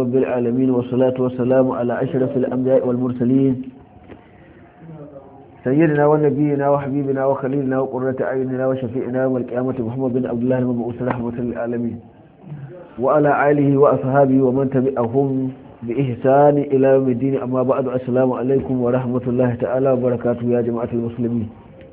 رب العالمين والصلاة والسلام على أشرف الأنبياء والمرسلين سيدنا ونبينا وحبيبنا وخليلنا وقرة أعيننا وشفيئنا والقيامة محمد بن عبد الله المبعوث رحمة للعالمين وعلى آله وأصحابه ومن تبعهم بإحسان إلى يوم الدين أما بعد السلام عليكم ورحمة الله تعالى وبركاته يا جماعة المسلمين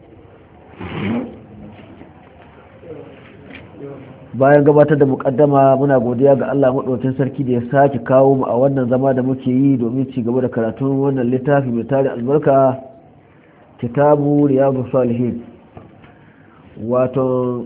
bayan gabatar da mukaddama muna godiya ga Allah maɗaukin sarki da ya sake kawo mu a wannan zama da muke yi domin ci gaba da karatun wannan littafi mai tare albarka kitabu riyadu salihin wato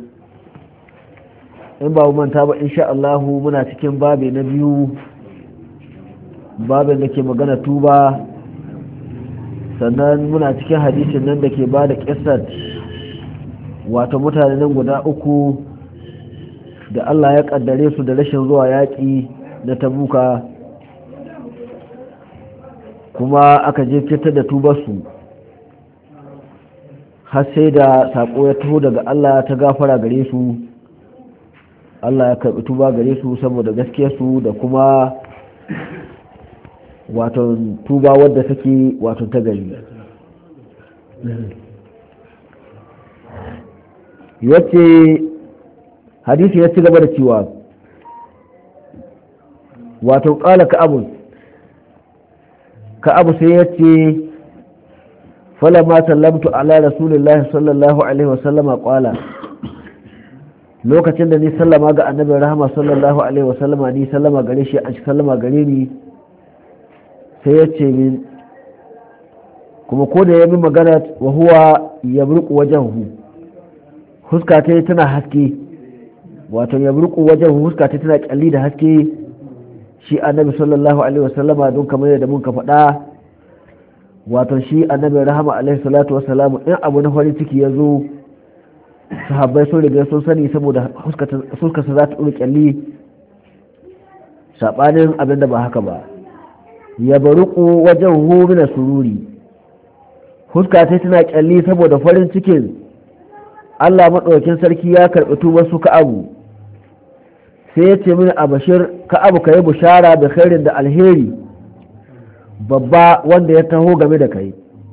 in ba manta ba insha Allah muna cikin babe na biyu babin da ke magana tuba sannan muna cikin hadisin nan da ke ba da kisat wato mutane nan guda uku da Allah ya kaddare su da rashin zuwa yaƙi na tabuka kuma aka je fitar da tubarsu har sai da saƙo ya taho daga Allah ta gafara gare su Allah ya karɓi tuba gare su saboda gaskiyarsu da kuma wato tuba wadda take wato ta gari yace hadisi ya ci gaba da cewa wato ƙala ka'abu ka'abu sai ya ce falama sallamtu ala rasulillahi sallallahu alaihi wasallama ƙwala lokacin da ni sallama ga annabin rahama sallallahu alaihi wasallama ni sallama gare shi an shi sallama gare ni sai ya ce min kuma ko da ya min magana wa huwa ya burku wajen hu huska ta tana haske wato ya burku wajen huska ta tana kyalli da haske shi annabi sallallahu alaihi wasallama don kamar yadda mun ka faɗa wato shi annabi rahama alaihi salatu wasalamu in abu na farin ciki ya zo sahabbai sun riga sun sani saboda huskarsa za ta ɗora kyalli saɓanin abin da ba haka ba ya baruku wajen hu mina sururi huska ta tana kyalli saboda farin cikin Allah maɗaukin sarki ya karɓi tubar su ka'abu sai ya ce mini a bashir ka'abu ka yi bushara da khairin da alheri babba wanda ya taho game da kai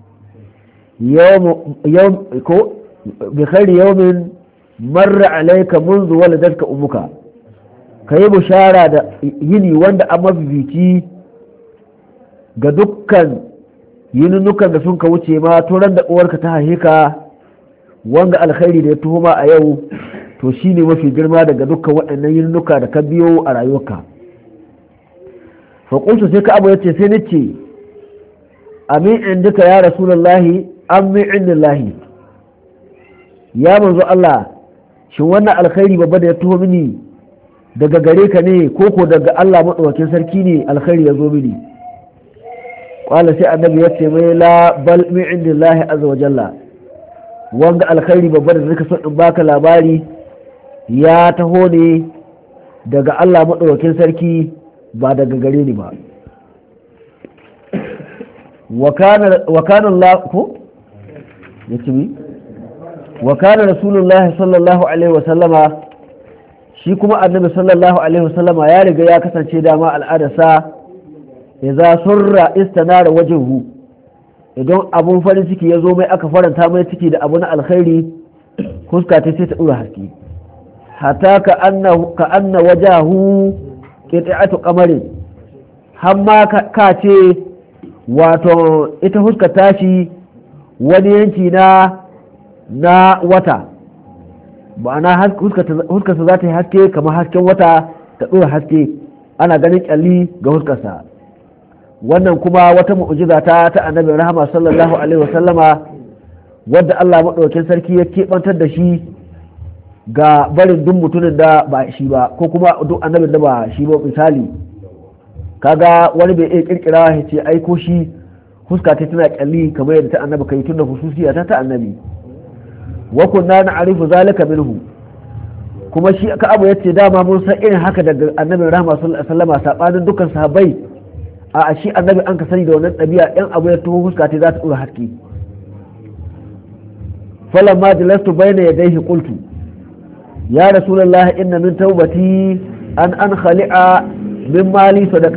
ko bi khairi yawmin marra alayka منذ waladatka umuka ka yi bushara da yini wanda a mafifici ga dukkan yinunukan da sun ka wuce ma turan da uwarka ta haihe ka wanga alkhairi da ya tuhuma a yau to shine mafi girma daga dukkan waɗannan yinunuka da ka biyo a rayuwarka faƙunsu sai ka abu ya ce sai ni ce amin in duka ya rasulallahi amin indillahi ya manzo Allah shin wannan alkhairi babba da ya tuho mini daga gare ka ne ko ko daga Allah maɗaukakin sarki ne alkhairi ya zo mini qala sai annabi ya ce mai la bal min indillahi azza wa jalla wanga alkhairi babba da zaka so in baka labari ya taho ne daga Allah madaukakin sarki ba daga gare ni ba wa kana wa kana Allah ko yace mi wa kana rasulullahi sallallahu alaihi wa sallama shi kuma annabi sallallahu alaihi wa sallama ya riga ya kasance dama al'adarsa idza surra istanara wajhu idan abun farin ciki ya zo mai aka faranta mai ciki da abu na alkhairi fuska ta sai ta dura haske hatta ka anna ka anna wajahu qit'atu qamarin hamma ka ce wato ita fuska tashi wani yanki na na wata ma'ana huskarsa za ta yi haske kamar hasken wata ta dora haske ana ganin kyalli ga huskarsa wannan kuma wata mu'jiza ta ta annabi rahama sallallahu alaihi wasallama wadda Allah maɗaukin sarki ya keɓantar da shi ga barin duk mutumin da ba shi ba ko kuma duk annabin da ba shi ba misali kaga wani bai iya kirkira ya ce ai ko shi huska ta tana kyalli kamar yadda ta annabi kai tunda hususiya ta ta annabi wa kunna na'rifu zalika minhu kuma shi ka abu yace dama mun san irin haka daga annabin rahama sallallahu alaihi wasallama sabanin dukkan sahabbai a shi annabi an ka sani da wannan ɗabi'a ɗan abu ya tuho fuska ta za ta ɗora haske falan ma jalastu bayna yadayhi qultu ya rasulullahi inna min tawbati an an khali'a min mali sadaqa